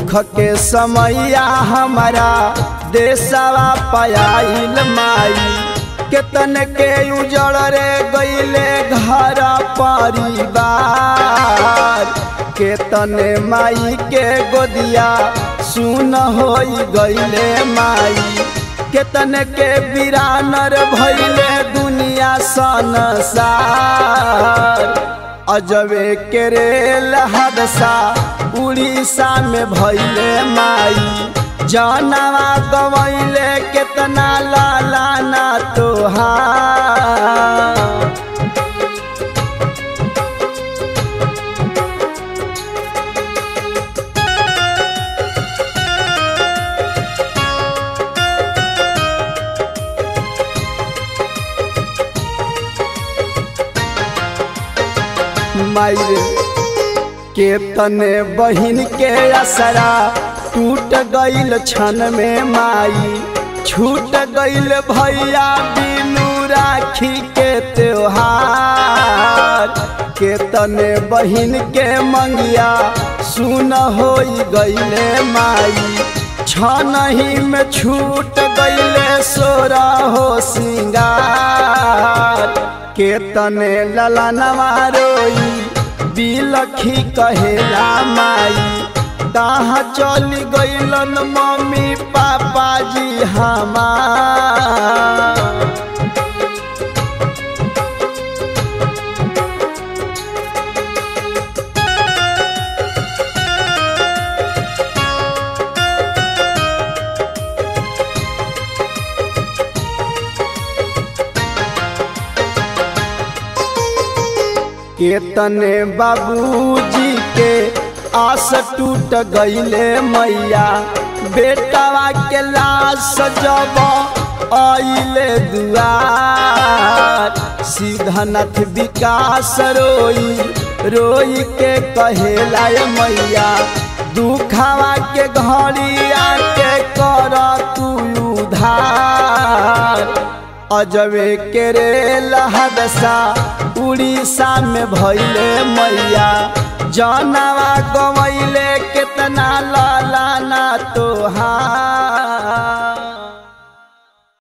दुख के समैया हमारा देशवा पयाइल माई केतन के उजड़ रे गईले घर परिवार केतन माई के गोदिया सुन हो गईले माई केतन के बिरानर भैले दुनिया संसार अजबे के रेल हादसा उड़ीसा में भैले माई जानवा गवैले केतना लाला ना तोहार मायरे के तने बहिन के असरा टूट गईल क्षण में माई छूट गईल भैया बिनु राखी के त्योहार के तने बहिन के मंगिया सुन हो गईले माई छन ही में छूट गईले सोरा हो सिंगार के तने ललनवा रोई बिलखी कहेला माई कहाँ चली गईलन मम्मी पापा जी हमार केतने बाबूजी के आस टूट गईले मैया बेटावा के लाश जब आइले दुआर सीधनाथ विकास रोई रोई के कहेला मैया दुखावा के घड़ी आके कर तू उधार अजबे के रेल हादसा उड़ीसा में भैले मैया जानवा गवैले केतना लाला ना तोहार